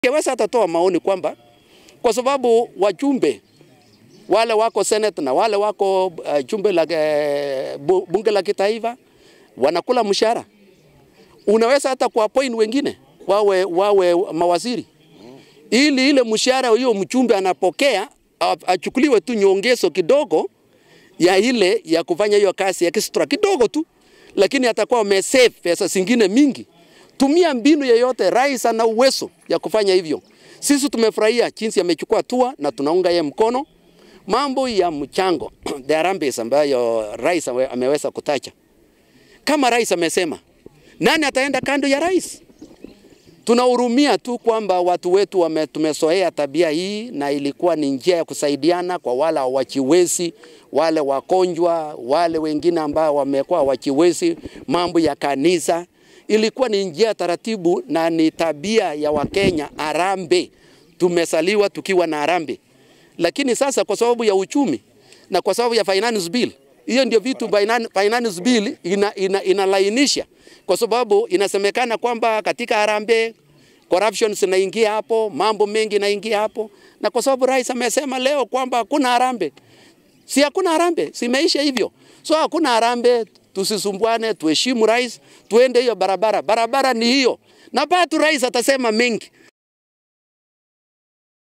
Kewesa atatoa maoni kwamba kwa sababu wajumbe wale wako Senate na wale wako uh, jumbe la uh, bunge la kitaifa wanakula mshahara, unaweza hata kuappoint wengine wawe, wawe mawaziri ili ile mshahara hiyo mjumbe anapokea achukuliwe tu nyongezo kidogo ya ile ya kufanya hiyo kazi extra kidogo tu, lakini atakuwa amesave pesa zingine mingi. Tumia mbinu yeyote, rais ana uwezo ya kufanya hivyo. Sisi tumefurahia jinsi amechukua hatua na tunaunga yeye mkono. Mambo ya mchango the harambee ambayo rais ameweza kutaja, kama rais amesema, nani ataenda kando ya rais? Tunahurumia tu kwamba watu wetu wame, tumezoea tabia hii, na ilikuwa ni njia ya kusaidiana kwa wale hawajiwezi, wale wagonjwa, wale wengine ambao wamekuwa hawajiwezi, mambo ya kanisa ilikuwa ni njia taratibu na ni tabia ya Wakenya. Harambee, tumesaliwa tukiwa na harambee, lakini sasa kwa sababu ya uchumi na kwa sababu ya finance bill, hiyo ndio vitu finance bill ina, ina, inalainisha kwa sababu inasemekana kwamba katika harambee corruption zinaingia hapo, mambo mengi inaingia hapo, na kwa sababu rais amesema leo kwamba hakuna harambee, si hakuna harambee, simeisha hivyo, so hakuna harambee tusisumbuane, tuheshimu rais, tuende hiyo barabara. Barabara ni hiyo, na bado rais atasema mengi,